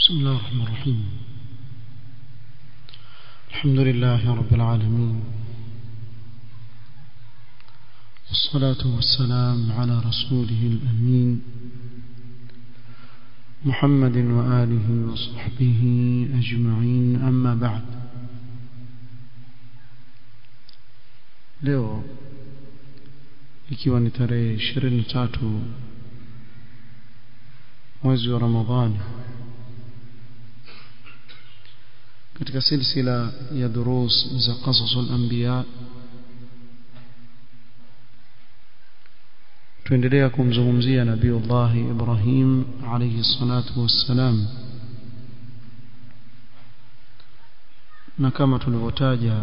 بسم الله الرحمن الرحيم الحمد لله رب العالمين والصلاة والسلام على رسوله الأمين محمد وآله وصحبه أجمعين أما بعد leo ikiwa ni tarehe 23 mwezi wa Ramadhani katika silsila ya durus za qasasul anbiya tuendelea kumzungumzia nabiiullah Ibrahim alayhi salatu wassalam na kama tulivyotaja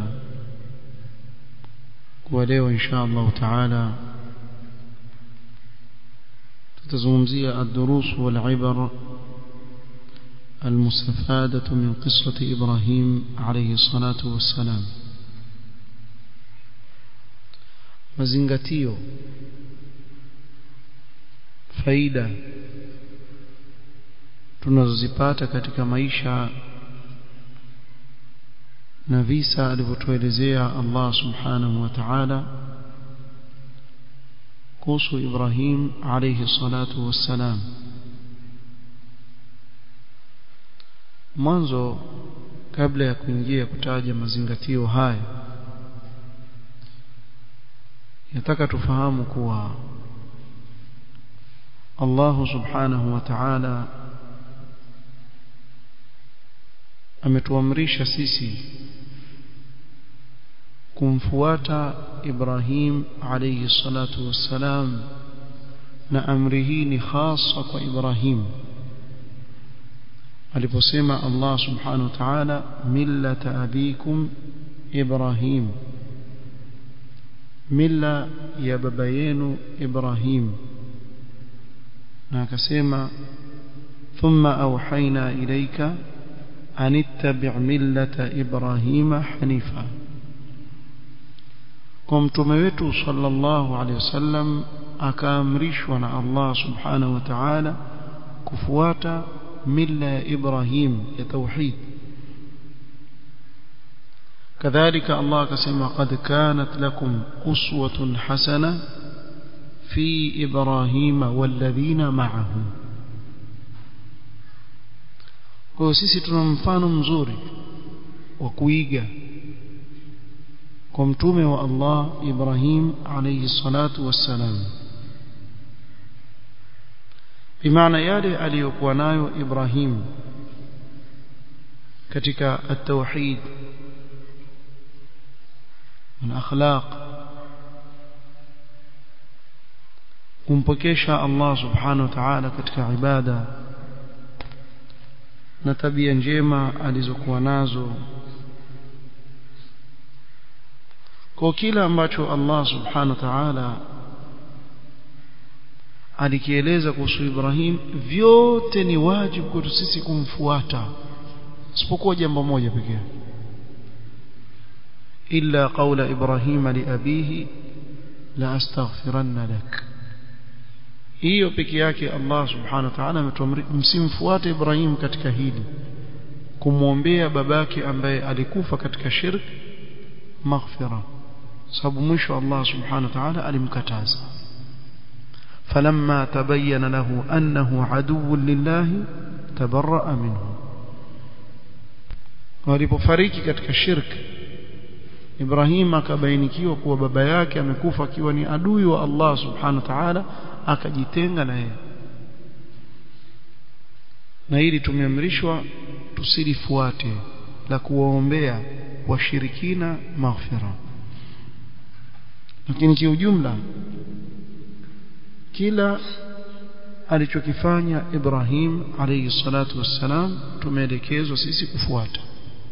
kwa leo insha Allah taala tutazungumzia ad-durus wal ibar المستفادة من قصة إبراهيم عليه الصلاة والسلام mazingatio faida tunazozipata katika maisha na visa alivyotuelezea Allah subhanahu wa ta'ala kuhusu Ibrahim alayhi salatu wassalam mwanzo kabla ya kuingia kutaja mazingatio haya nataka tufahamu kuwa Allah subhanahu wa ta'ala ametuamrisha sisi kumfuata Ibrahim alayhi salatu wassalam na amri hii ni hasa kwa Ibrahim aliposema Allah subhanahu wa ta'ala millata abikum Ibrahim milla ya baba yenu Ibrahim na akasema thumma awhayna ilayka an ittabi' millata Ibrahima hanifa kwa mtume wetu sallallahu alaihi wasallam akaamrishwa na Allah subhanahu wa ta'ala kufuata mila ya Ibrahim ya tauhid كذلك الله كما قد كانت لكم أسوة حسنة في إبراهيم والذين معه kwa sisi tuna mfano mzuri wa kuiga kwa mtume wa Allah Ibrahim alayhi salatu wassalam bimaana yale aliyokuwa nayo Ibrahim katika at-tauhid na akhlaq kumpokesha Allah subhanahu wa ta'ala katika ibada na tabia njema alizokuwa nazo kwa kila ambacho Allah subhanahu wa ta'ala alikieleza kuhusu Ibrahim vyote ni wajibu kwetu sisi kumfuata isipokuwa jambo moja pekee illa qawla Ibrahim li abihi la astaghfiranna lak hiyo peke yake Allah subhanahu wa ta'ala ametuamri msimfuate Ibrahim katika hili kumwombea babake ambaye alikufa katika shirk maghfira sababu mwisho Allah subhanahu wa ta'ala alimkataza فلما تبين له أنه عدو لله تبرأ منه walipofariki katika shirk Ibrahim akabainikiwa kuwa baba yake amekufa akiwa ni adui wa Allah subhanahu wa ta'ala akajitenga na yeye na hili tumeamrishwa tusilifuate la kuwaombea washirikina maghfira lakini kiujumla kila alichokifanya Ibrahim alayhi salatu wassalam tumeelekezwa sisi kufuata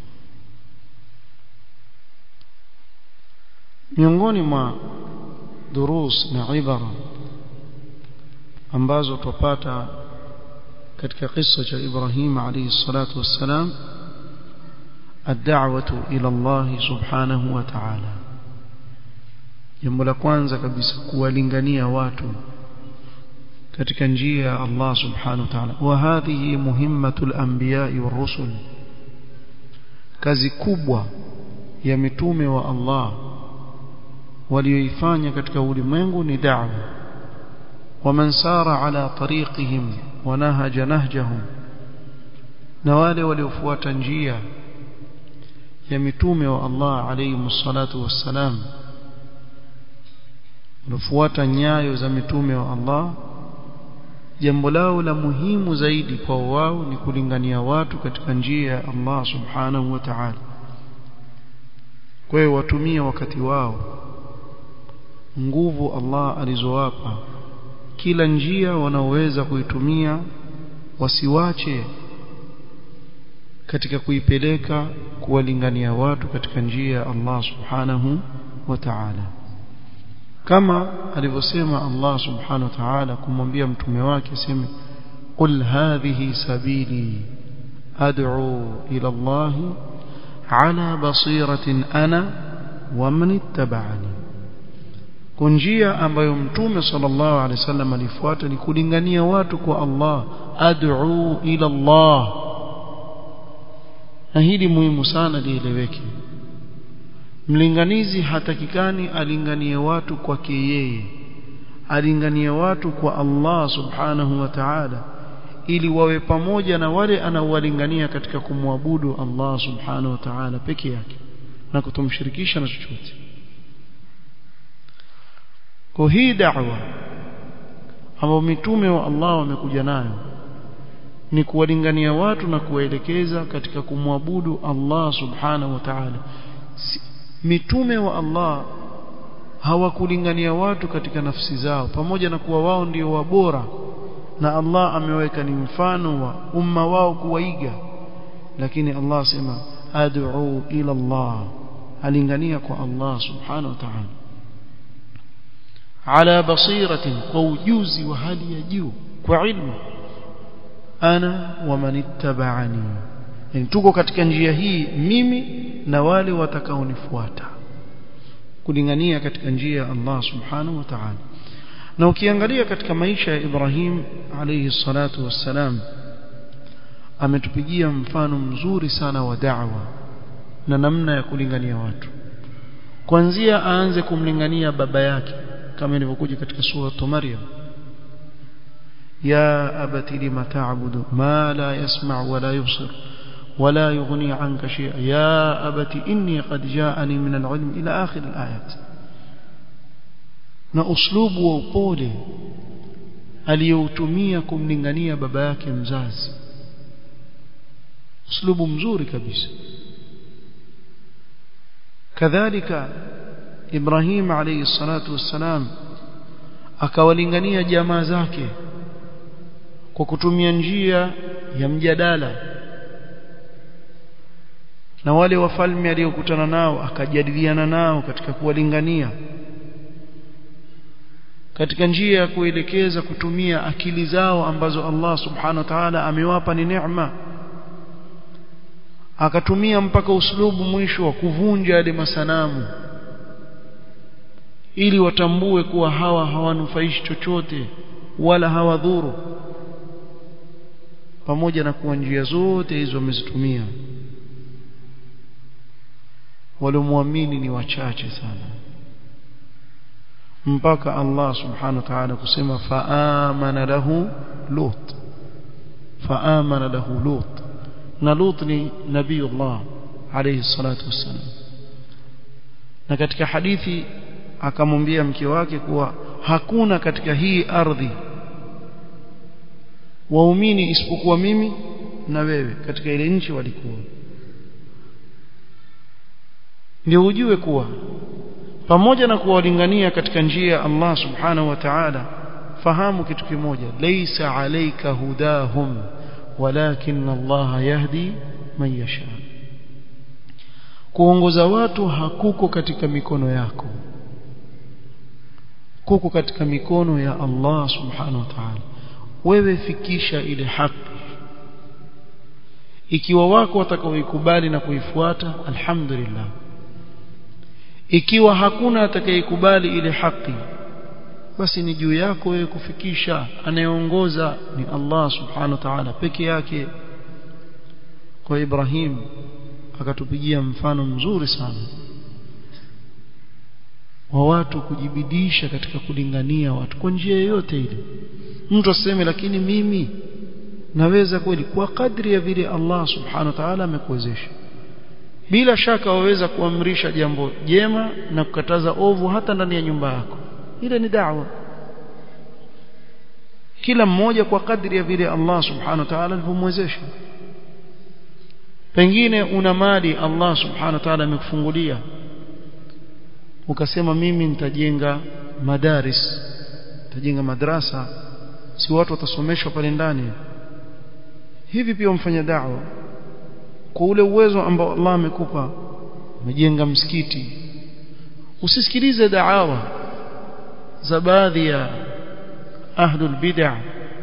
miongoni mwa durus na ibara ambazo tupata katika kisa cha Ibrahim alayhi salatu wassalam الدعوة إلى الله سبحانه وتعالى jambo la kwanza kabisa kuwalingania watu katika njia ya Allah subhanahu wa ta'ala wa hadhihi muhimmatul anbiya'i war rusul kazi kubwa ya mitume wa Allah walioifanya katika ulimwengu ni da'wa waman sara ala tariqihim wa nahaja nahjahum na wale waliofuata njia ya mitume wa Allah alayhi salatu wassalam waliofuata nyayo za mitume wa Allah jambo lao la muhimu zaidi kwa wao ni kulingania watu katika njia ya Allah subhanahu wa ta'ala kwa hiyo watumie wakati wao nguvu Allah alizowapa kila njia wanaoweza kuitumia wasiwache katika kuipeleka kuwalingania watu katika njia ya Allah subhanahu wa ta'ala kama alivyosema Allah subhanahu wa ta'ala kumwambia mtume wake aseme qul hadhihi sabili ad'u ila Allah ala basiratin ana wa man ittaba'ani kunjia ambayo mtume sallallahu alaihi wasallam alifuata ni kulingania watu kwa Allah ad'u ila Allah na hili muhimu sana lieleweke mlinganizi hatakikani alinganie watu kwake yeye alinganie watu kwa Allah subhanahu wa ta'ala ili wawe pamoja na wale anaowalingania katika kumwabudu Allah subhanahu wa ta'ala peke yake na kutomshirikisha na chochote kwa hii da'wa ambayo mitume wa Allah wamekuja nayo ni kuwalingania watu na kuwaelekeza katika kumwabudu Allah subhanahu wa ta'ala mitume wa Allah hawakulingania watu katika nafsi zao pamoja na kuwa wao ndio wabora na Allah ameweka ni mfano wa umma wao kuwaiga lakini Allah sema ad'u ila Allah alingania kwa Allah subhanahu wa ta'ala ala basiratin kwa ujuzi wa hali ya juu kwa ilmu ana wa manittaba'ani yani tuko katika njia hii mimi na wale watakaonifuata kulingania katika njia ya Allah subhanahu wa ta'ala na ukiangalia katika maisha ya Ibrahim alayhi salatu wassalam ametupigia mfano mzuri sana wa da'wa na namna ya kulingania watu kuanzia aanze kumlingania baba yake kama ilivyokuja katika sura Maryam يا أبت لم تعبد ما لا يسمع ولا يبصر ولا يغني عنك شيئا يا أبت إني قد جاءني من العلم إلى آخر الآيات na uslubu wa upole aliyoutumia kumlingania baba yake mzazi uslubu mzuri kabisa kadhalika Ibrahim alayhi salatu wassalam akawalingania jamaa zake kwa kutumia njia ya mjadala na wale wafalme aliyokutana nao akajadiliana nao katika kuwalingania katika njia ya kuelekeza kutumia akili zao ambazo Allah subhanahu wa ta'ala amewapa ni neema akatumia mpaka uslubu mwisho wa kuvunja yale masanamu ili watambue kuwa hawa hawanufaishi chochote wala hawadhuru pamoja na kuwa njia zote hizo wamezitumia waliomwamini ni wachache sana mpaka Allah subhanahu wa ta'ala kusema faamana lahu lut faamana lahu lut na lut ni nabiiullah alayhi salatu wassalam na katika hadithi akamwambia mke wake kuwa hakuna katika hii ardhi waumini isipokuwa mimi na wewe katika ile nchi walikuwa ndio ujue kuwa pamoja na kuwalingania katika njia ya Allah subhanahu wa ta'ala fahamu kitu kimoja laysa alayka hudahum walakin Allah yahdi man yasha kuongoza watu hakuko katika mikono yako kuko katika mikono ya Allah subhanahu wa ta'ala wewe fikisha ile haki ikiwa wako watakaoikubali na kuifuata alhamdulillah ikiwa hakuna atakayekubali ile haki basi ni juu yako wewe kufikisha anayeongoza ni Allah subhanahu wa ta'ala peke yake kwa Ibrahim akatupigia mfano mzuri sana wa watu kujibidisha katika kulingania watu kwa njia yoyote ile mtu aseme lakini mimi naweza kweli kwa kadri ya vile Allah subhanahu wa ta'ala amekuwezesha bila shaka waweza kuamrisha jambo jema na kukataza ovu hata ndani ya nyumba yako ile ni da'wa kila mmoja kwa kadri ya vile Allah subhanahu wa ta'ala alivyomwezesha pengine una mali Allah subhanahu wa ta'ala amekufungulia ukasema mimi nitajenga madaris nitajenga madrasa si watu watasomeshwa pale ndani hivi pia umfanya da'wa kwa ule uwezo ambao Allah amekupa umejenga msikiti usisikilize da'awa za baadhi ya ahlul bid'ah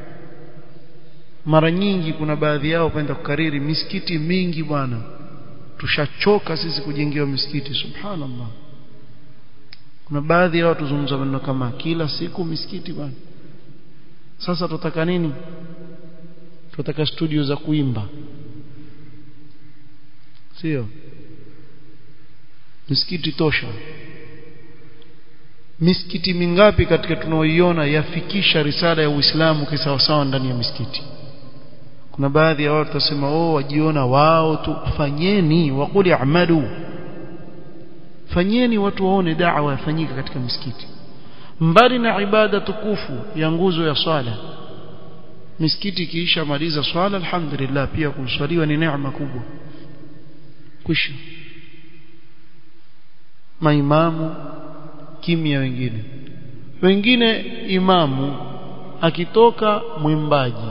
mara nyingi kuna baadhi yao kwenda kukariri misikiti mingi bwana tushachoka sisi kujengewa misikiti subhanallah kuna baadhi ya watu zungumza maneno kama kila siku misikiti bwana sasa tutaka nini tutaka studio za kuimba sio misikiti tosha misikiti mingapi katika tunaoiona yafikisha risala ya Uislamu kisawasawa ndani ya misikiti kuna baadhi ya watu wasema oh wajiona wao tu fanyeni waquli amalu fanyeni watu waone da'wa yafanyika katika misikiti mbali na ibada tukufu ya nguzo ya swala misikiti ikiisha maliza swala alhamdulillah pia kuswaliwa ni neema kubwa kwisha maimamu kimya wengine wengine imamu akitoka mwimbaji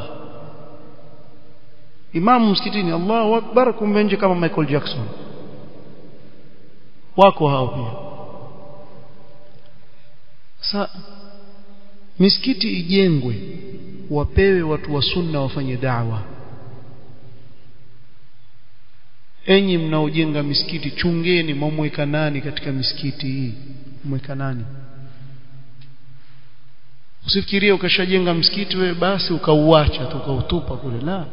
imamu msikitini Allahu akbar kumbe nje kama Michael Jackson wako hao pia sa misikiti ijengwe wapewe watu wa sunna wafanye da'wa enyi mnaojenga misikiti chungeni mwamweka nani katika misikiti hii mweka nani usifikirie ukashajenga msikiti wewe basi ukauacha tu ukautupa kule la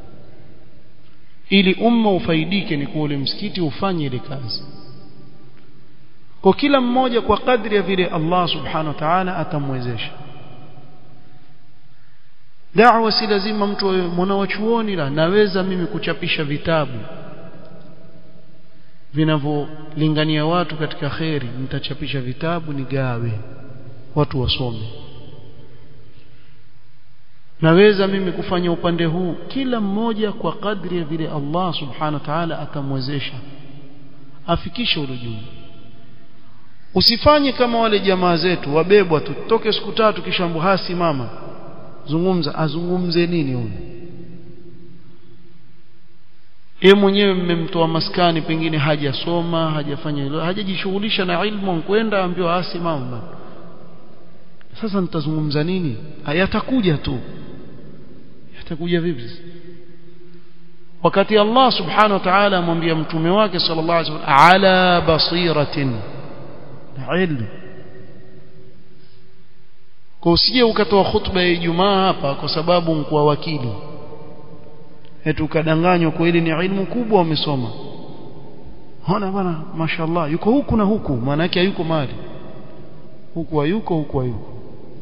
ili umma ufaidike ni kwa ule msikiti ufanye ile kazi kwa kila mmoja kwa kadri ya vile Allah subhanahu wa ta'ala atamwezesha da'wa si lazima mtu mwanawachuoni la naweza mimi kuchapisha vitabu vinavyolingania watu katika kheri nitachapisha vitabu nigawe watu wasome naweza mimi kufanya upande huu kila mmoja kwa kadri ya vile Allah subhanahu wa ta'ala atamwezesha afikishe ule juu usifanye kama wale jamaa zetu wabebwa tu toke siku tatu kisha mbuhasi mama zungumza azungumze nini huyu yeye mwenyewe mmemtoa maskani pengine hajasoma hajafanya hilo hajajishughulisha na ilmu kwenda ambiwa asi mama sasa nitazungumza nini yatakuja tu yatakuja vipi wakati Allah subhanahu wa ta'ala amwambia mtume wake sallallahu alaihi wasallam ala basiratin ilmu kwa usije ukatoa khutba ya Ijumaa hapa kwa sababu mkuwa wakili eti ukadanganywa kwa ile ni ilmu kubwa umesoma ona bwana mashallah yuko huku na huku maana yake hayuko mali huku hayuko huku hayuko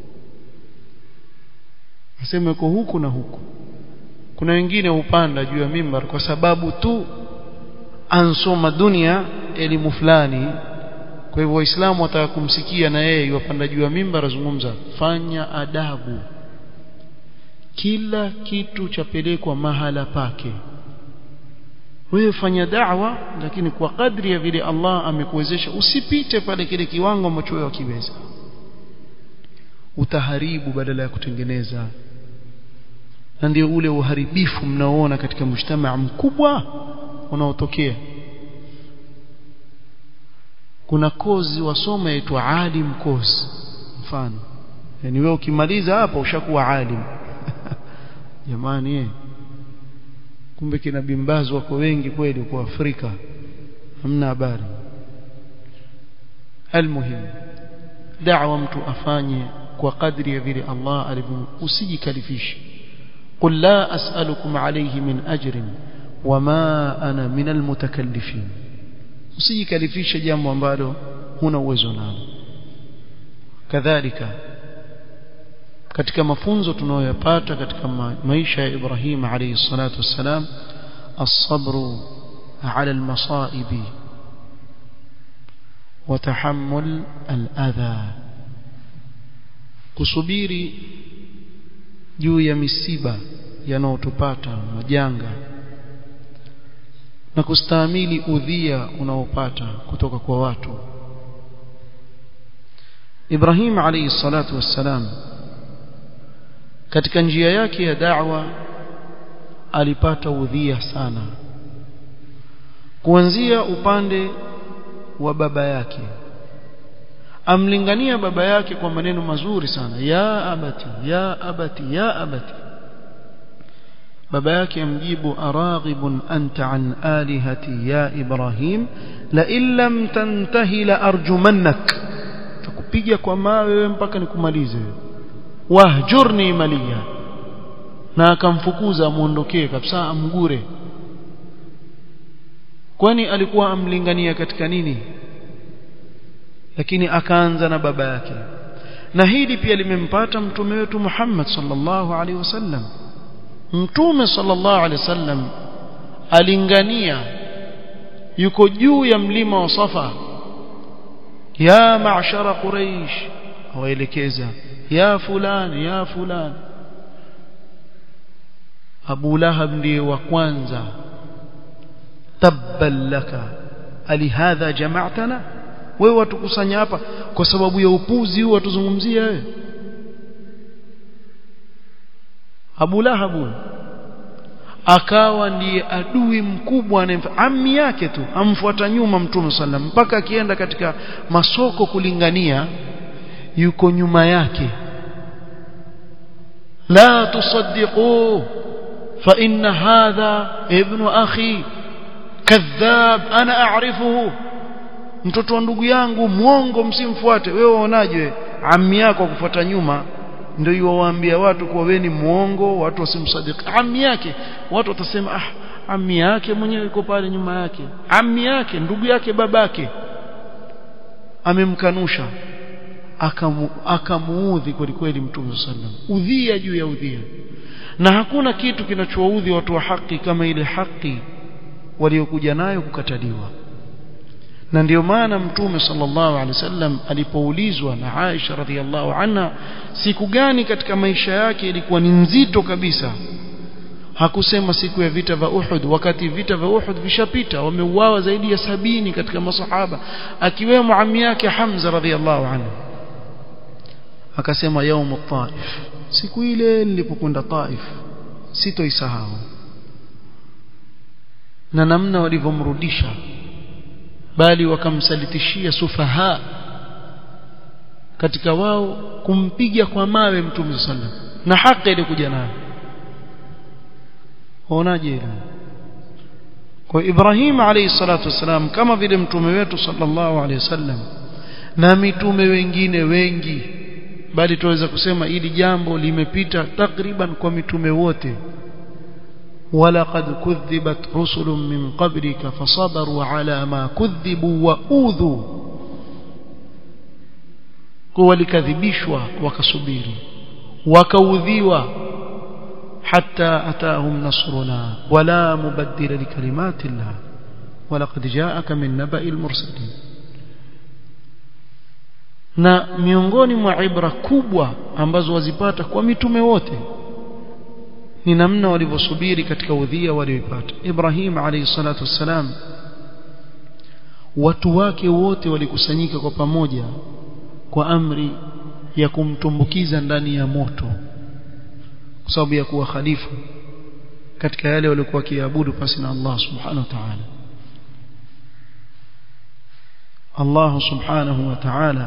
asema yuko huku na huku kuna wengine hupanda juu ya mimbar kwa sababu tu ansoma dunia elimu fulani kwa hivyo waislamu wataka kumsikia na yeye yupanda juu ya mimbar azungumza fanya adabu kila kitu chapelekwa mahala pake wewe fanya da'wa lakini kwa kadri ya vile Allah amekuwezesha usipite pale kile kiwango ambacho wewe wakiweza utaharibu badala ya kutengeneza na ndio ule uharibifu mnaoona katika mjtamaa mkubwa unaotokea kuna kozi wasoma yaitwa alim kozi mfano yani wewe ukimaliza hapa ushakuwa alim jamani eh kumbe kina bimbazi wako wengi kweli kwa Afrika hamna habari almuhim da'wa mtu afanye kwa kadri ya vile Allah alivyo usijikalifishe qul la as'alukum alayhi min ajrin wama ana min almutakallifin usijikalifishe jambo ambalo huna uwezo nalo kadhalika katika mafunzo tunayoyapata katika maisha ya Ibrahim alayhi salatu wassalam as-sabru ala al-masa'ib wa tahammul al-adha kusubiri juu ya misiba yanayotupata majanga na kustahimili udhia unaopata kutoka kwa watu Ibrahim alayhi salatu wassalam katika njia yake ya da'wa alipata udhia sana kuanzia upande wa baba yake amlingania baba yake kwa maneno mazuri sana ya abati ya abati ya abati baba yake amjibu araghibun anta an alihati ya ibrahim la illam tantahi la arjumannak tukupiga kwa mawe wewe mpaka nikumalize wahjurni maliya na akamfukuza amuondokee kabisa amgure kwani alikuwa amlingania katika nini lakini akaanza na baba yake na hili pia limempata mtume wetu Muhammad sallallahu alaihi wasallam mtume sallallahu alaihi wasallam alingania yuko juu ya mlima wa Safa ya ma'shara quraish awaelekeza ya fulani ya fulani Abu Lahab ndiye wa kwanza tabban laka alihadha jama'tana wewe watukusanya hapa kwa sababu ya upuzi huu watuzungumzia wewe Abu Lahab akawa ndiye adui mkubwa ammi yake tu amfuata nyuma mtume sallam mpaka akienda katika masoko kulingania yuko nyuma yake la tusaddiqu fa inna hadha ibnu akhi kadhab ana a'rifuhu mtoto wa ndugu yangu muongo msimfuate wewe waonaje ammi yako kufuata nyuma ndio yuwaambia watu kuwa wewe ni muongo watu wasimsadiki ammi yake watu watasema ah ammi yake mwenyewe yuko pale nyuma yake ammi yake ndugu yake babake amemkanusha akamu, akamuudhi kweli kweli mtume sallam udhia juu ya udhia na hakuna kitu kinachowaudhi watu wa haki kama ile haki waliokuja nayo kukataliwa na ndio maana mtume sallallahu alaihi wasallam alipoulizwa na Aisha radhiallahu anha siku gani katika maisha yake ilikuwa ni nzito kabisa hakusema siku ya vita vya Uhud wakati vita vya Uhud vishapita wameuawa zaidi ya sabini katika masahaba akiwemo ammi yake Hamza radhiallahu anhu akasema yaumu taif siku ile nilipokwenda taif sitoisahau na namna walivyomrudisha bali wakamsalitishia sufaha katika wao kumpiga kwa mawe mtume sallam na haki ilikuja nayo waonaje hilo kwa Ibrahim alayhi salatu wasalam kama vile mtume wetu sallallahu alayhi wasallam na mitume wengine wengi bali tuweza kusema ili jambo limepita takriban kwa mitume wote ولقد كذبت رسل من قبلك فصبروا على ما كذبوا وأوذوا walikadhibishwa wakasubiri wakaudhiwa hatta atahum nasruna wala mubaddila likalimati llah walaqad jaaka min nabai lmursalin na miongoni mwa ibra kubwa ambazo wazipata kwa mitume wote ni namna walivyosubiri katika udhia walioipata Ibrahim alayhi salatu wassalam watu wake wote walikusanyika kwa pamoja kwa amri ya kumtumbukiza ndani ya moto kwa sababu ya kuwa khalifa katika yale waliokuwa wakiabudu pasi na Allah subhanahu wa ta'ala Allah subhanahu wa ta'ala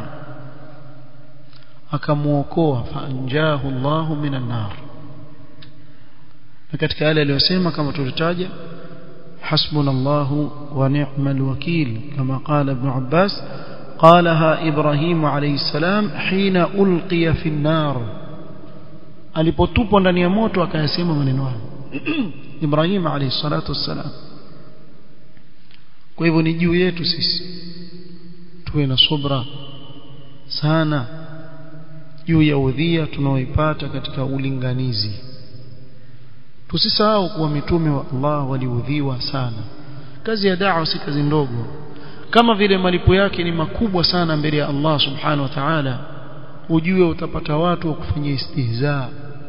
akamuokoa faanjahu Allah minan nar na katika yale aliyosema kama tulitaja hasbunallahu wa ni'mal wakil kama qala ibn Abbas قالها إبراهيم عليه السلام حين ألقي في النار alipotupwa ndani ya moto akayasema maneno hayo Ibrahim alayhi salatu wassalam kwa hivyo ni juu yetu sisi tuwe na subra sana juu ya udhia tunaoipata katika ulinganizi tusisahau kuwa mitume wa Allah waliudhiwa sana kazi ya da'wa si kazi ndogo kama vile malipo yake ni makubwa sana mbele ya Allah subhanahu wa ta'ala ujue utapata watu wa kufanyia istihza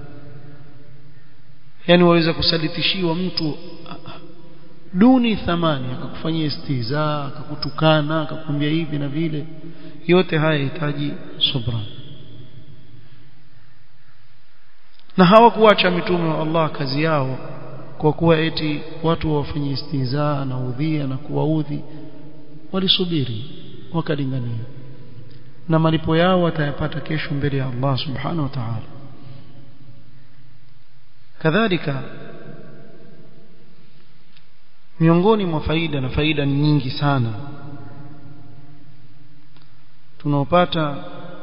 yani waweza kusalitishiwa mtu duni thamani akakufanyia istihza akakutukana akakwambia hivi na vile yote haya yahitaji subra na hawakuacha mitume wa Allah kazi yao kwa kuwa eti watu wafanye istihza na udhia na kuwaudhi walisubiri wakalingania na malipo yao watayapata kesho mbele ya Allah subhanahu wa ta'ala kadhalika miongoni mwa faida na faida ni nyingi sana tunaopata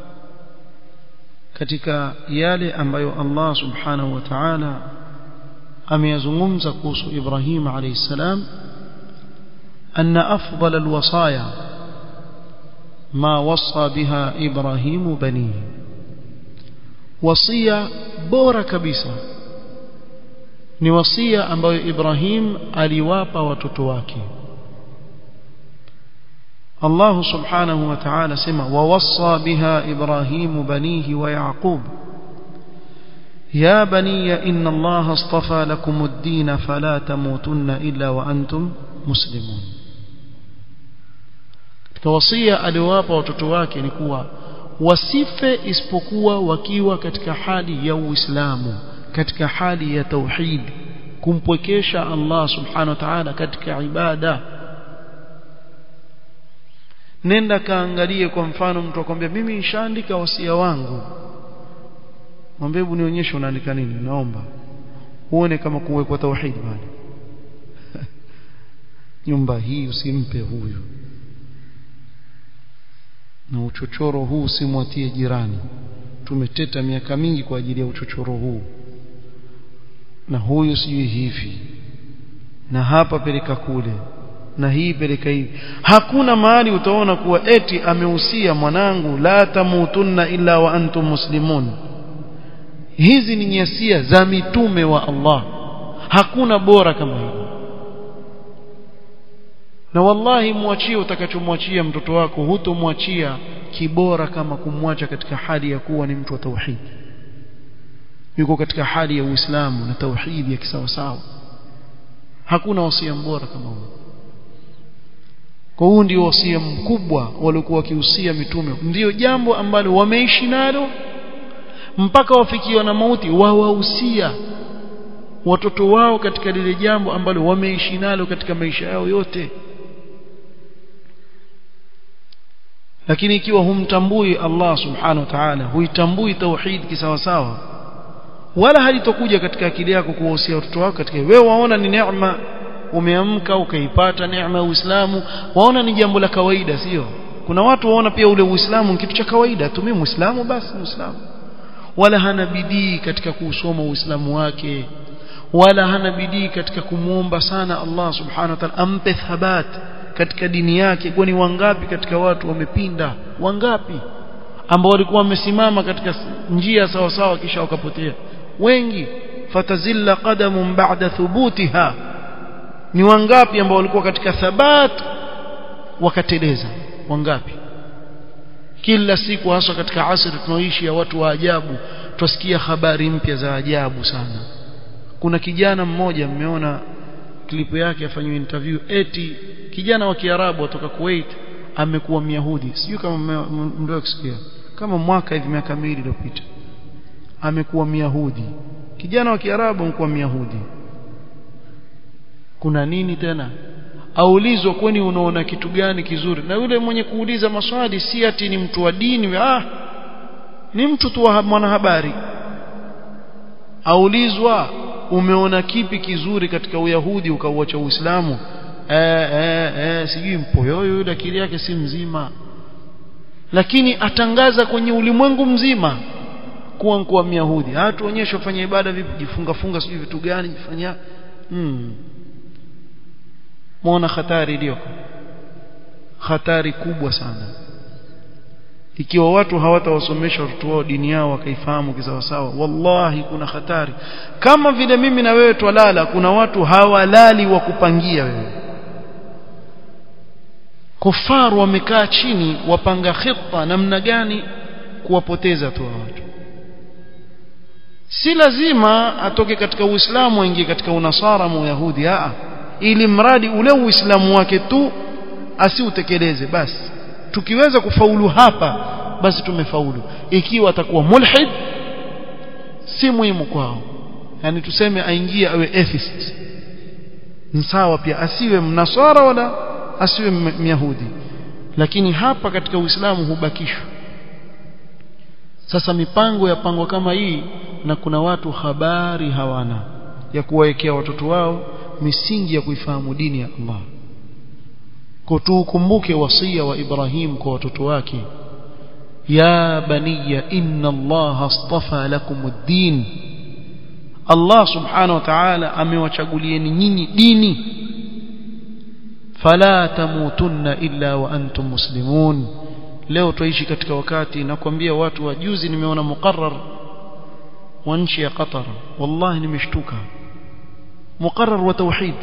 katika yale ambayo Allah subhanahu wa ta'ala ameyazungumza kuhusu Ibrahim alayhi salam أن أفضل الوصايا ما وصى بها إبراهيم بنيه وصية بورا كبيسة ni wasia ambayo Ibrahim aliwapa watoto wake Allah subhanahu wa ta'ala sema wawassa biha Ibrahim banihi wa Yaqub يا بني إن الله اصطفى لكم الدين فلا تموتن إلا وأنتم مسلمون kawasia aliwapa watoto wake ni kuwa wasife isipokuwa wakiwa katika hali ya Uislamu katika hali ya tauhid kumpwekesha Allah subhanahu wa ta'ala katika ibada nenda kaangalie kwa mfano mtu akwambia mimi nishaandika wasia wangu mwambie hebu nionyeshe unaandika nini naomba uone kama kuwekwa tauhid bali nyumba hii usimpe huyu na uchochoro huu usimwatie jirani tumeteta miaka mingi kwa ajili ya uchochoro huu na huyu sijui hivi na hapa peleka kule na hii peleka hivi hakuna mahali utaona kuwa eti amehusia mwanangu la tamutunna illa wa antum muslimun hizi ni nyasia za mitume wa Allah hakuna bora kama hilo na wallahi mwachie utakachomwachia mtoto wako hutomwachia kibora kama kumwacha katika hali ya kuwa ni mtu wa tauhid yuko katika hali ya Uislamu na tauhid ya kisawasawa hakuna wasia mbora kama huo kwa huu ndio wasia mkubwa waliokuwa wakihusia mitume ndio jambo ambalo wameishi nalo mpaka wafikiwa na mauti wawahusia watoto wao katika lile jambo ambalo wameishi nalo katika maisha yao yote lakini ikiwa humtambui Allah subhanahu wa ta'ala huitambui tauhid kisawasawa wala halitokuja katika akili yako kuwahusia watoto wako katika wewe waona ni neema umeamka ukaipata neema ya Uislamu waona ni jambo la kawaida sio kuna watu waona pia ule Uislamu ni kitu cha kawaida tu mimi Muislamu basi Muislamu wala hana bidii katika kuusoma Uislamu wake wala hana bidii katika kumwomba sana Allah subhanahu wa ta'ala ampe thabat katika dini yake kwani wangapi katika watu wamepinda wangapi ambao walikuwa wamesimama katika njia sawa sawa kisha wakapotea wengi fatazilla qadamun ba'da thubutiha ni wangapi ambao walikuwa katika thabat wakateleza wangapi kila siku hasa katika asri tunaoishi ya watu wa ajabu twasikia habari mpya za ajabu sana kuna kijana mmoja mmeona klipu yake afanywa interview eti kijana wa Kiarabu kutoka Kuwait amekuwa Myahudi sijui kama ndio kusikia kama mwaka hivi miaka miwili iliyopita amekuwa Myahudi kijana wa Kiarabu amekuwa Myahudi kuna nini tena aulizwa kwani unaona kitu gani kizuri na yule mwenye kuuliza maswali si ati ni mtu wa dini ah ni mtu tu wa mwanahabari aulizwa umeona kipi kizuri katika uyahudi ukauacha uislamu eh eh eh sijui mpoyoyo yule akili yake si mzima lakini atangaza kwenye ulimwengu mzima kuwa mkuwa myahudi hatuonyeshe ufanye ibada vipi jifunga funga sijui vitu gani jifanya hmm. muona hatari iliyoko hatari kubwa sana ikiwa watu hawatawasomesha watoto wao dini yao wakaifahamu kisawasawa wallahi kuna hatari kama vile mimi na wewe twalala kuna watu hawalali wa kupangia wewe kufaru wamekaa chini wapanga khita namna gani kuwapoteza tu watu si lazima atoke katika uislamu aingie katika unasara mu yahudi a ili mradi ule uislamu wake tu asiutekeleze basi tukiweza kufaulu hapa basi tumefaulu ikiwa atakuwa mulhid si muhimu kwao yani tuseme aingie awe atheist sawa pia asiwe mnasara wala asiwe myahudi lakini hapa katika uislamu hubakishwa sasa mipango ya pango kama hii na kuna watu habari hawana ya kuwawekea watoto wao misingi ya kuifahamu dini ya Allah kwa tukumbuke wasia wa Ibrahim kwa watoto wake ya baniya inna Allah astafa lakum ad-din Allah subhanahu wa ta'ala amewachagulieni nyinyi dini fala tamutunna illa wa antum muslimun leo tuishi katika wakati nakwambia watu wa juzi nimeona muqarrar wa nchi ya Qatar wallahi nimeshtuka muqarrar wa tauhid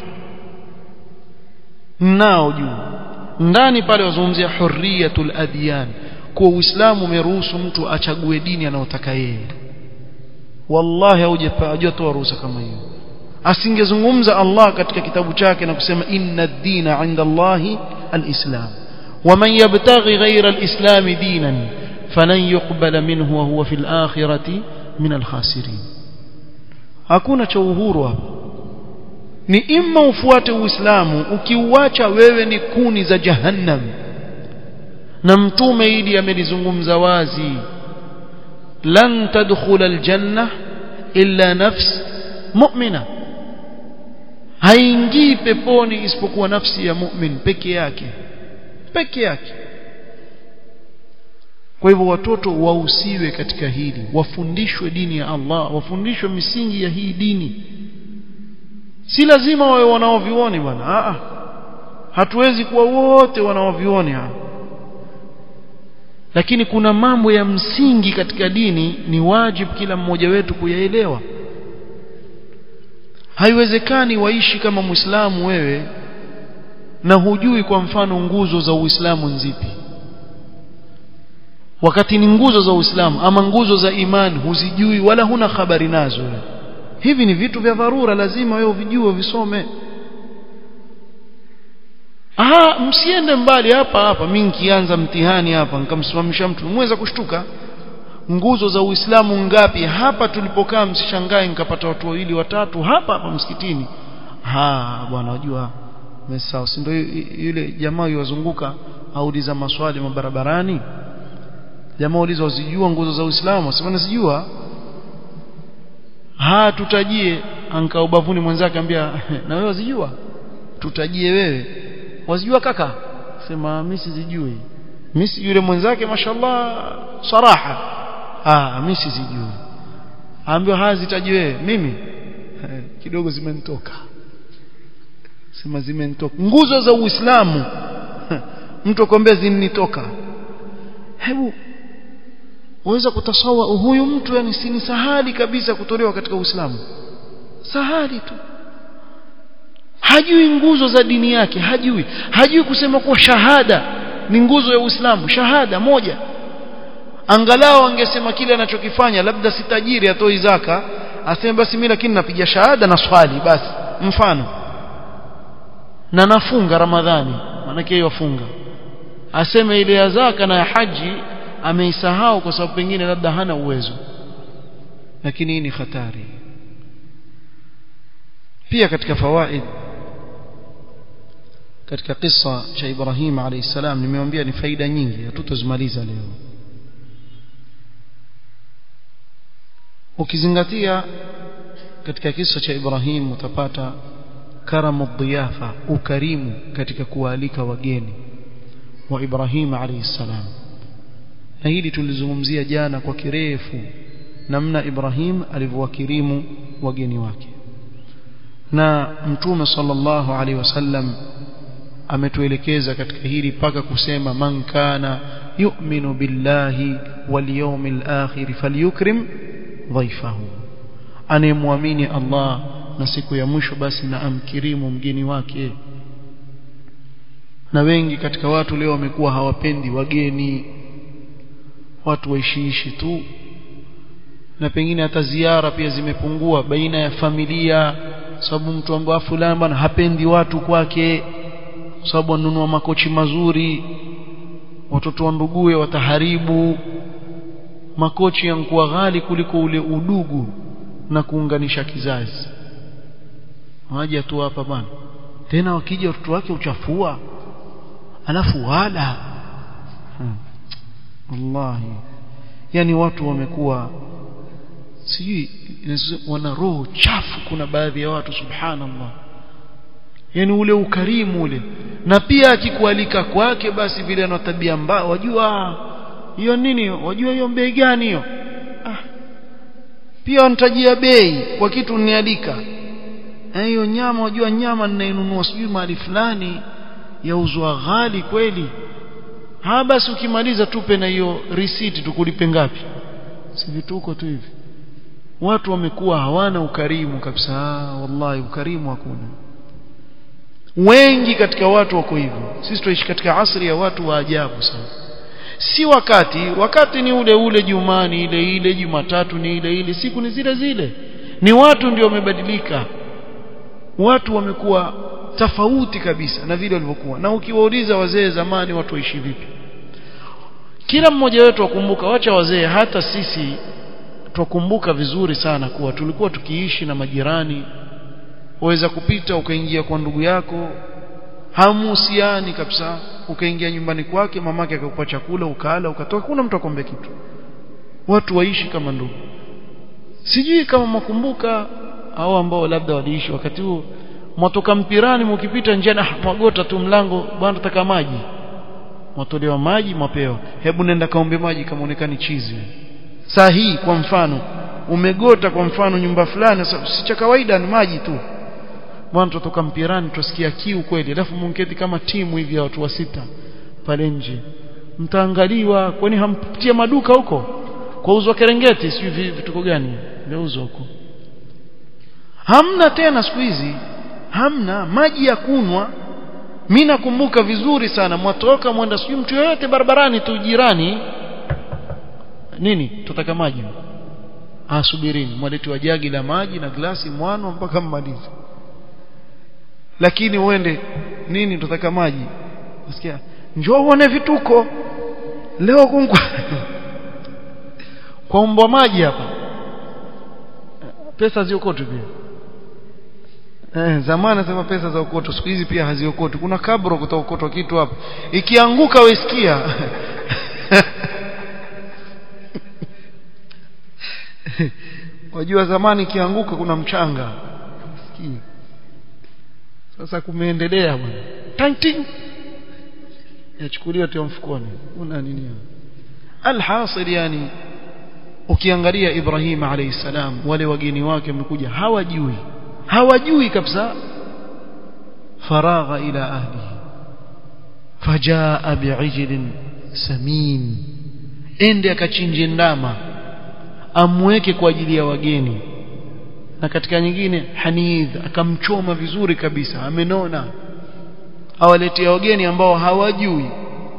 nao juu ndani pale wazungumzia hurriyatul adyan kwa uislamu umeruhusu mtu achague dini anayotaka yeye wallahi hujatoa ruhusa kama hiyo asingezungumza Allah katika kitabu chake na kusema inna ad-dina 'inda Allahi al-islam ومن يبتغي غير الإسلام دينا فلن يقبل منه وهو في الآخرة من الخاسرين hakuna cha uhuru hapo ni imma ufuate uislamu ukiuacha wewe ni kuni za jahannam na mtume ili amelizungumza wazi lan tadkhula aljanna illa nafs mu'mina haingii peponi isipokuwa nafsi ya mu'min peke yake peke yake kwa hivyo watoto wahusiwe katika hili wafundishwe dini ya Allah wafundishwe misingi ya hii dini si lazima wawe wanaovioni bwana a hatuwezi kuwa wote wanaovioni lakini kuna mambo ya msingi katika dini ni wajibu kila mmoja wetu kuyaelewa haiwezekani waishi kama muislamu wewe na hujui kwa mfano nguzo za Uislamu nzipi wakati ni nguzo za Uislamu ama nguzo za imani huzijui wala huna habari nazo hivi ni vitu vya dharura lazima wewe uvijue visome ah msiende mbali hapa hapa mimi nikianza mtihani hapa nikamsimamisha mtu mweza kushtuka nguzo za Uislamu ngapi hapa tulipokaa msishangae nikapata watu wawili watatu hapa hapa msikitini ha bwana wajua sawa si ndio yule jamaa yuwazunguka auliza maswali mabarabarani jamaa uliza uzijua nguzo za Uislamu sema nasijua ha tutajie anka ubavuni mwenzake ambia na wewe wazijua tutajie wewe wazijua kaka sema mimi sizijui mimi yule mwenzake mashallah saraha ah mimi sizijui ambio hazitaji wewe mimi kidogo zimenitoka sema zimenitoka nguzo za Uislamu mtu akwambia zinitoka hebu uweza kutasawa huyu mtu yani si sahali kabisa kutolewa katika Uislamu sahali tu hajui nguzo za dini yake hajui hajui kusema kuwa shahada ni nguzo ya Uislamu shahada moja angalau angesema kile anachokifanya labda si tajiri atoi zaka aseme basi mimi lakini napiga shahada na swali basi mfano na nafunga ramadhani maanake hiyo afunga aseme ile ya zaka na ya haji ameisahau kwa sababu pengine labda hana uwezo lakini hii ni hatari pia katika fawaid katika kisa cha Ibrahim alayhi salam nimewambia ni faida nyingi hatutozimaliza leo ukizingatia katika kisa cha Ibrahim utapata karamu dhiyafa ukarimu katika kualika wageni wa Ibrahim alayhi salam na hili tulizungumzia jana kwa kirefu namna Ibrahim alivyowakirimu wageni wake na mtume sallallahu alaihi wasallam ametuelekeza katika hili paka kusema man kana yu'minu billahi wal yawmil akhir falyukrim dhaifahu anayemwamini Allah na siku ya mwisho basi na amkirimu mgeni wake na wengi katika watu leo wamekuwa hawapendi wageni watu waishiishi tu na pengine hata ziara pia zimepungua baina ya familia sababu mtu ambaye fulani bwana hapendi watu kwake sababu anunua makochi mazuri watoto wa nduguye wataharibu makochi yankuwa ghali kuliko ule udugu na kuunganisha kizazi waje tu hapa bwana tena wakija watoto wake uchafua alafu wala hmm. wallahi yani watu wamekuwa sijui wana roho chafu kuna baadhi ya watu subhanallah yani ule ukarimu ule na pia akikualika kwake basi vile ana tabia mbaya wajua hiyo nini wajua hiyo bei gani hiyo ah. pia wanitajia bei kwa kitu nialika hiyo nyama wajua nyama ninainunua sijui mahali fulani yauzwa ghali kweli ha basi ukimaliza tupe na hiyo receipt tukulipe ngapi si vituko tu hivi watu wamekuwa hawana ukarimu kabisa wallahi ukarimu hakuna wengi katika watu wako hivyo sisi tunaishi katika asri ya watu wa ajabu sana si wakati wakati ni ule ule jumani ile ile jumatatu ni ile ile siku ni zile zile ni watu ndio wamebadilika watu wamekuwa tofauti kabisa na vile walivyokuwa na ukiwauliza wazee zamani watu waishi vipi kila mmoja wetu akumbuka wacha wazee hata sisi twakumbuka vizuri sana kuwa tulikuwa tukiishi na majirani waweza kupita ukaingia kwa ndugu yako hamuhusiani kabisa ukaingia nyumbani kwake mamake akakupa chakula ukala ukatoka kuna mtu akombe kitu watu waishi kama ndugu sijui kama mwakumbuka au ambao labda waliishi wakati huo mwatoka mpirani mkipita njiani ah mwagota tu mlango bwana nataka maji mwatolewa maji mapewa hebu nenda kaombe maji kama onekani chizi saa hii kwa mfano umegota kwa mfano nyumba fulani si cha kawaida ni maji tu bwana tutoka mpirani tusikia kiu kweli alafu munketi kama timu hivi ya watu wa sita pale nje mtaangaliwa kwani hampitia maduka huko kwa uzwa kerengeti sijui vituko gani vyauzwa huko hamna tena siku hizi hamna maji ya kunwa mimi nakumbuka vizuri sana mwatoka mwenda sijui mtu yoyote barabarani tu jirani nini tutaka maji ah subirini mwaletiwa jagi la maji na glasi mwano mpaka mmalize lakini uende nini tutaka maji nasikia njoo uone vituko leo kunkwa kwa mbwa maji hapa pesa ziokotu pia Eh, zamani sema pesa za ukoto siku hizi pia haziokotu kuna kabro kutaokotwa kitu hapa ikianguka wesikia wajua zamani ikianguka kuna mchanga sikii sasa kumeendelea bwana tanting yachukuliwa tu mfukoni una nini alhasil yani ukiangalia Ibrahim alayhi salam wale wageni wake wamekuja hawajui hawajui kabisa faragha ila ahlihi fajaa bi'ijlin samin ende akachinje ndama amweke kwa ajili ya wageni na katika nyingine hanidh akamchoma vizuri kabisa amenona awaletea wageni ambao hawajui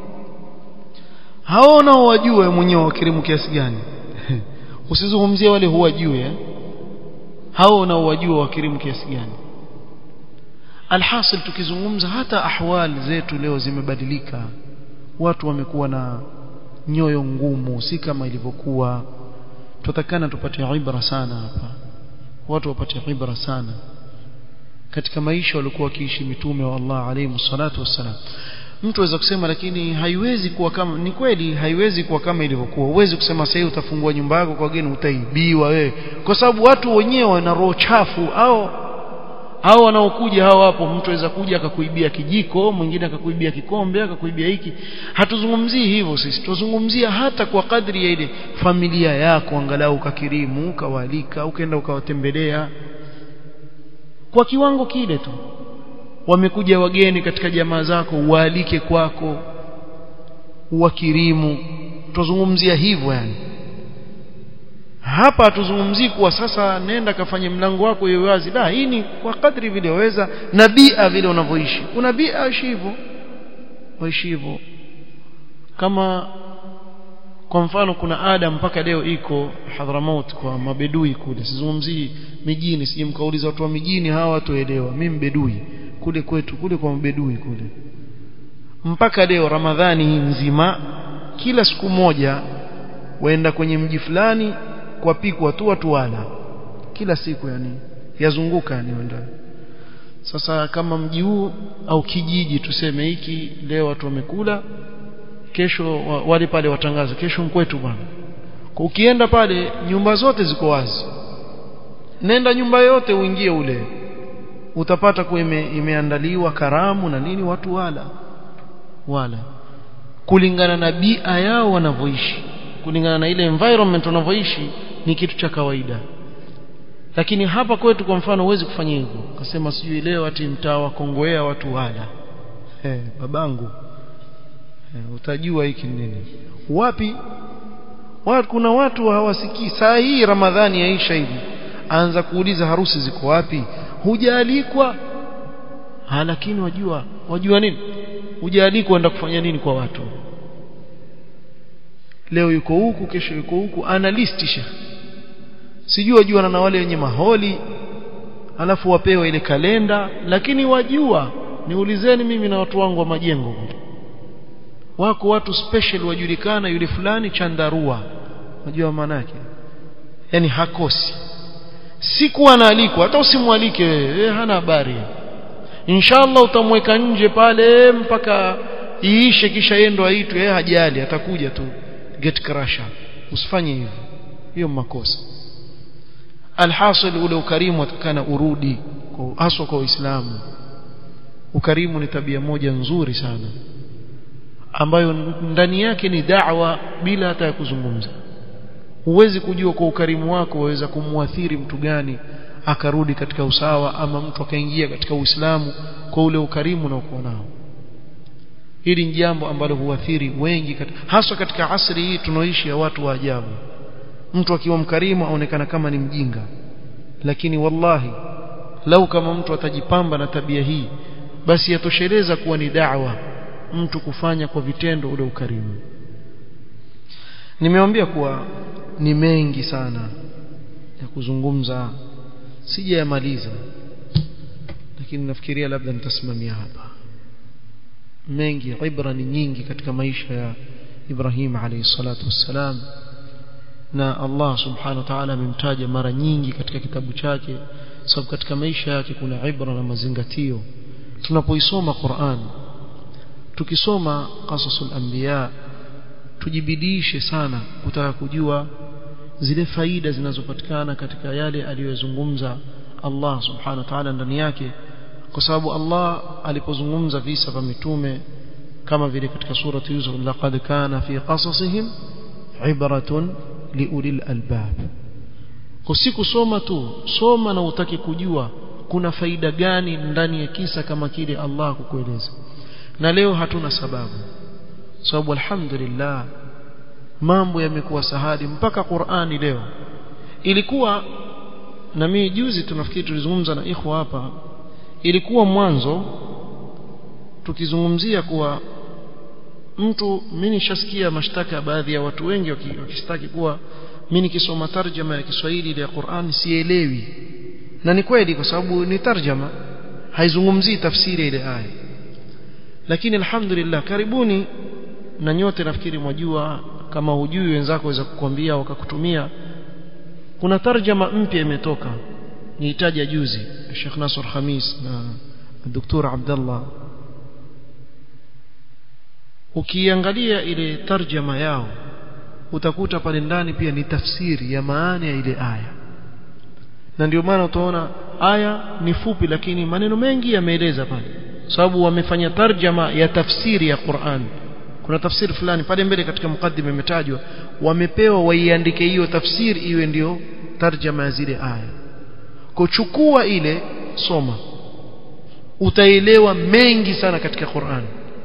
hao nao wajue mwenyewe wakirimu kiasi gani usizungumzie wale huwajui eh? hao nao wajua wakirimu kiasi gani alhasil tukizungumza hata ahwali zetu leo zimebadilika watu wamekuwa na nyoyo ngumu si kama ilivyokuwa tutakana tupate ibra sana hapa watu wapate ibra sana katika maisha walikuwa wakiishi mitume wa Allah alayhi salatu wassalam mtu aweza kusema lakini haiwezi kuwa kama ni kweli haiwezi kuwa kama ilivyokuwa huwezi kusema sasa utafungua nyumba yako kwa wageni utaibiwa wewe kwa sababu watu wenyewe wana roho chafu au hao wanaokuja hao hapo mtu aweza kuja akakuibia kijiko mwingine akakuibia kikombe akakuibia hiki hatuzungumzii hivyo sisi tuzungumzia hata kwa kadri ya ile familia yako angalau ukakirimu ukawalika ukaenda ukawatembelea kwa kiwango kile tu wamekuja wageni katika jamaa zako uwaalike kwako uwakirimu tuzungumzia hivyo yani hapa hatuzungumzii kuwa sasa nenda kafanye mlango wako iwe wazi la hii ni kwa kadri vile waweza na bia vile unavyoishi kuna bia ishi hivyo waishi hivyo kama kwa mfano kuna ada mpaka leo iko Hadramaut kwa mabedui kule sizungumzii mijini sije mkauliza watu wa mijini hawa watuelewa mimi mbedui kule kwetu kule kwa mabedui kule mpaka leo Ramadhani hii nzima kila siku moja waenda kwenye mji fulani kwa pikwa tu watu wala kila siku yani yazunguka yani wenda sasa kama mji huu au kijiji tuseme hiki leo watu wamekula kesho wale pale watangaza kesho mkwetu bwana ukienda pale nyumba zote ziko wazi nenda nyumba yote uingie ule utapata kuwa ime, imeandaliwa karamu na nini watu wala wala kulingana na bia yao wanavyoishi kulingana na ile environment wanavyoishi ni kitu cha kawaida lakini hapa kwetu kwa mfano huwezi kufanya hivyo ukasema sijui leo ati mtaa wa Kongowea watu wala hey, babangu hey, utajua hiki nini wapi watu, kuna watu hawasikii saa hii Ramadhani yaisha hivi anza kuuliza harusi ziko wapi hujaalikwa lakini wajua wajua nini hujaalikwa enda kufanya nini kwa watu leo yuko huku kesho yuko huku ana listisha sijui wajua na wale wenye maholi alafu wapewe ile kalenda lakini wajua niulizeni mimi na watu wangu wa majengo wako watu special wajulikana yule fulani chandarua unajua maana yake yani hakosi siku anaalikwa hata usimwalike wewe hana habari inshallah utamweka nje pale mpaka iishe kisha yendo aitwe yeye hajali atakuja tu get crusher usifanye hivyo hiyo makosa alhasil ule ukarimu atakana urudi haswa kwa Uislamu ukarimu ni tabia moja nzuri sana ambayo ndani yake ni da'wa bila hata ya kuzungumza huwezi kujua kwa ukarimu wako waweza kumwathiri mtu gani akarudi katika usawa ama mtu akaingia katika Uislamu kwa ule ukarimu unaokuwa nao hili ni jambo ambalo huathiri wengi katika, haswa katika asri hii tunaoishi ya watu wa ajabu mtu akiwa mkarimu aonekana kama ni mjinga lakini wallahi lau kama mtu atajipamba na tabia hii basi yatosheleza kuwa ni da'wa mtu kufanya kwa vitendo ule ukarimu nimeambia kuwa ni mengi sana ya kuzungumza sijayamaliza lakini nafikiria labda nitasimamia hapa mengi ibra ni nyingi katika maisha ya Ibrahim alayhi salatu wassalam na Allah subhanahu wa ta'ala amemtaja mara nyingi katika kitabu chake sababu katika maisha yake kuna ibra na mazingatio tunapoisoma Qur'an tukisoma qasasul anbiya tujibidishe sana kutaka kujua zile faida zinazopatikana katika yale aliyozungumza Allah subhanahu wa ta'ala ndani yake kwa sababu Allah alipozungumza visa vya mitume kama vile katika surati Yusuf laqad kana fi qasasihim ibratun liulil albab kusoma tu soma na utaki kujua kuna faida gani ndani ya kisa kama kile Allah kukueleza na leo hatuna sababu sababu alhamdulillah mambo yamekuwa sahali mpaka Qur'ani leo ilikuwa na mimi juzi tunafikiri tulizungumza na ikhwa hapa ilikuwa mwanzo tukizungumzia kuwa mtu mimi nishasikia mashtaka ya baadhi ya watu wengi wakistaki kuwa mimi nikisoma tarjama ya Kiswahili ya Qur'an sielewi na ni kweli kwa sababu ni tarjama haizungumzii tafsiri ile aya lakini alhamdulillah karibuni na nyote nafikiri mwajua kama hujui wenzako waweza kukwambia wakakutumia kuna tarjama mpya imetoka nihitaji juzi Sheikh Nasr Khamis na Dr. Abdullah ukiangalia ile tarjama yao utakuta pale ndani pia ni tafsiri ya maana ya ile aya na ndio maana utaona aya ni fupi lakini maneno mengi yameeleza pale sababu wamefanya tarjama ya tafsiri ya Qur'an kuna tafsiri fulani pale mbele katika mukaddima imetajwa wamepewa waiandike hiyo tafsiri iwe ndio tarjama ya zile aya kuchukua ile soma utaelewa mengi sana katika Qur'an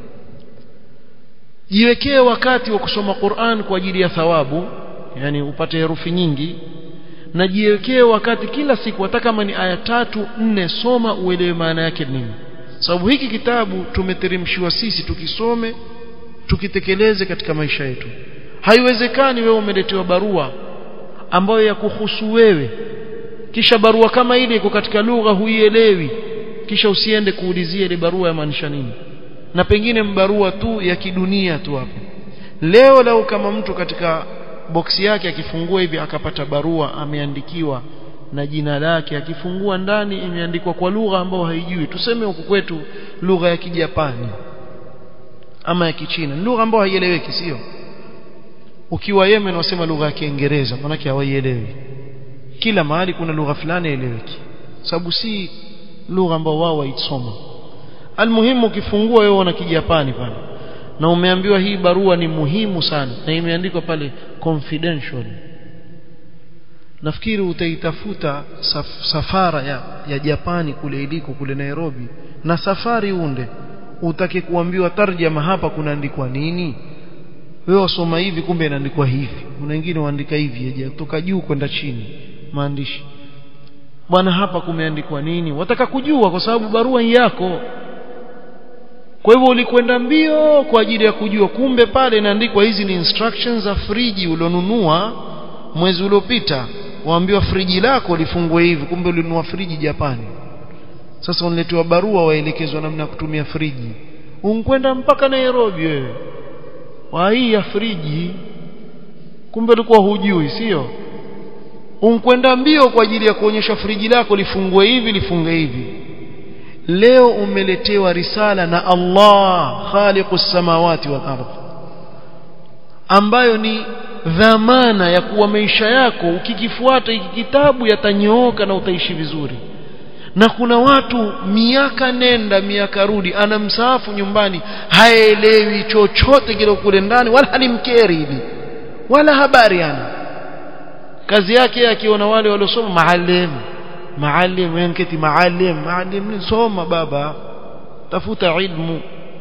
jiwekee wakati wa kusoma Qur'an kwa ajili ya thawabu yani upate herufi nyingi na jiwekee wakati kila siku hata kama ni aya tatu nne soma uelewe maana yake nini sababu hiki kitabu tumeteremshiwa sisi tukisome tukitekeleze katika maisha yetu haiwezekani wewe umeletewa barua ambayo ya kuhusu wewe kisha barua kama ile iko katika lugha huielewi kisha usiende kuulizia ile barua yamaanisha nini na pengine barua tu ya kidunia tu hapo leo leo kama mtu katika boksi yake akifungua hivi akapata barua ameandikiwa na jina lake akifungua ndani imeandikwa kwa lugha ambayo haijui tuseme huku kwetu lugha ya kijapani ama ya kichina lugha ambayo haieleweki sio ukiwa Yemen wasema lugha ya Kiingereza maana hawaielewi kila mahali kuna lugha fulani eleweki sababu si lugha ambayo wao waisoma almuhimu ukifungua wewe una kijapani pale na umeambiwa hii barua ni muhimu sana na imeandikwa pale confidential nafikiri utaitafuta saf, safara ya, ya Japani kule iliko kule Nairobi na safari unde utake kuambiwa tarjama hapa kunaandikwa nini wewe wasoma hivi kumbe inaandikwa hivi kuna wengine waandika hivi kutoka juu kwenda chini maandishi bwana hapa kumeandikwa nini wataka kujua kwa sababu barua yako kwa hivyo ulikwenda mbio kwa ajili ya kujua kumbe pale inaandikwa hizi ni instructions za friji ulionunua mwezi uliopita waambiwa friji lako lifungue hivi kumbe ulinunua friji Japani sasa unaletewa barua waelekezwa namna ya kutumia friji unkwenda mpaka Nairobi wewe wa hii ya friji kumbe ulikuwa hujui sio unkwenda mbio kwa ajili ya kuonyesha friji lako lifungue hivi lifunge hivi leo umeletewa risala na Allah khaliqus samawati wal ardh ambayo ni dhamana ya kuwa maisha yako ukikifuata hiki kitabu yatanyooka na utaishi vizuri na kuna watu miaka nenda miaka rudi ana msaafu nyumbani haelewi chochote kile kule ndani wala halimkeri hili wala habari ana kazi yake akiona wale waliosoma maalim maalim yanketi maalim maalim soma baba tafuta ilmu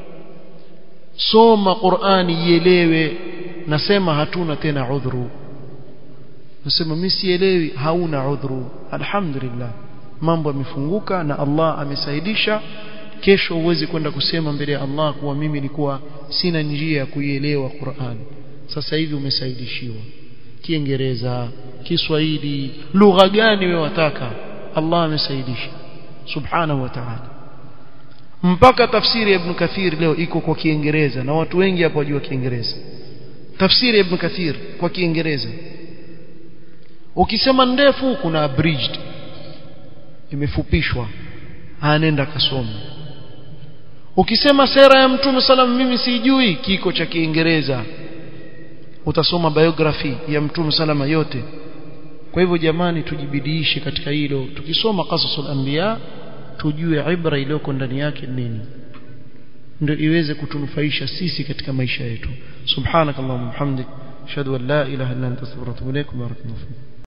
soma Qur'ani ielewe nasema hatuna tena udhuru nasema mimi sielewi hauna udhuru alhamdulillah mambo yamefunguka na Allah amesaidisha kesho uwezi kwenda kusema mbele ya Allah kuwa mimi nilikuwa sina njia ya kuielewa Qur'an sasa hivi umesaidishiwa Kiingereza Kiswahili lugha gani wewe wataka Allah amesaidisha subhanahu wa ta'ala mpaka tafsiri ya Ibn Kathir leo iko kwa Kiingereza na watu wengi hapo wajua Kiingereza tafsiri ya Ibn Kathir kwa Kiingereza ukisema ndefu kuna abridged imefupishwa anenda kasome ukisema sera ya mtume salam mimi sijui kiko cha Kiingereza utasoma biography ya mtume salama yote kwa hivyo jamani tujibidiishe katika hilo tukisoma qasasul anbiya tujue ibra iliyoko ndani yake nini ndio iweze kutunufaisha sisi katika maisha yetu subhanakallahumma hamdik ashhadu an la ilaha illa anta astaghfiruka wa atubu ilaik barakallahu